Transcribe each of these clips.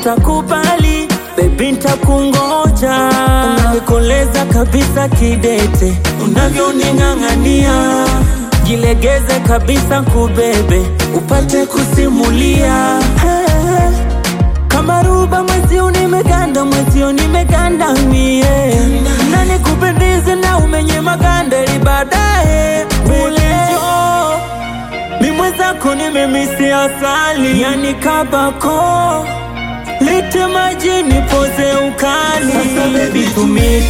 utakubali bebi, ntakungoja. Unanikoleza kabisa kidete, unavyoning'ang'ania, jilegeze kabisa kubebe, upate kusimulia hey. Kama ruba mwezio nimeganda, mwezio nimeganda mie, na nikupendeze na umenye maganda ili baadaye ulejo mi mwenzako nimemisi asali, yani kabako lete maji nipoze ukali. Sasa baby to meet,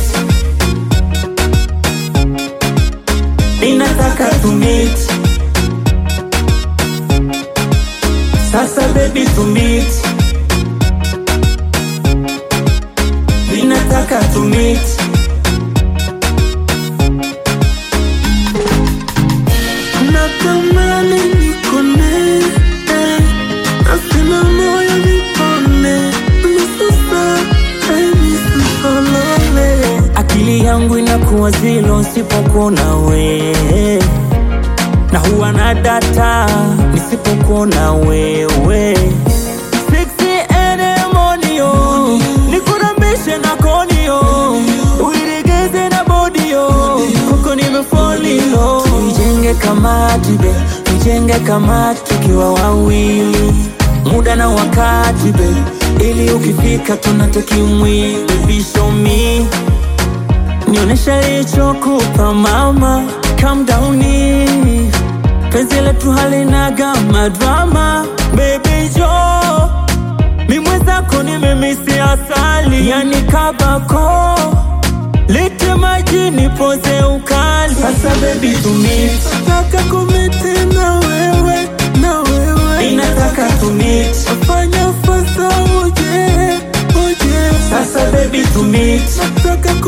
ninataka to meet. Sasa baby to meet, ninataka to meet. Natamani nikone eh, nasema moyo nipone Misusa, eh, misusolole Akili yangu inakuwa zilo nisipokuona we, na huwa na data nisipokuona wewe. 6 monio nikurambishe na konio uiregeze na bodio kuko nimefolio tuijenge kamati be tuijenge kamati tukiwa wawili muda na wakati be ili ukifika tunateki mwili Baby, show me Nionyesha lichokupa mama, calm down penzi letu halinaga madrama, baby jo mi mwenzako nimemisi asali, yani kabako lete maji nipoze ukali. Sasa baby to meet, Nataka kumete na wewe, na wewe ninataka to meet. Fanya fasa uje, uje Sasa baby to meet, Nataka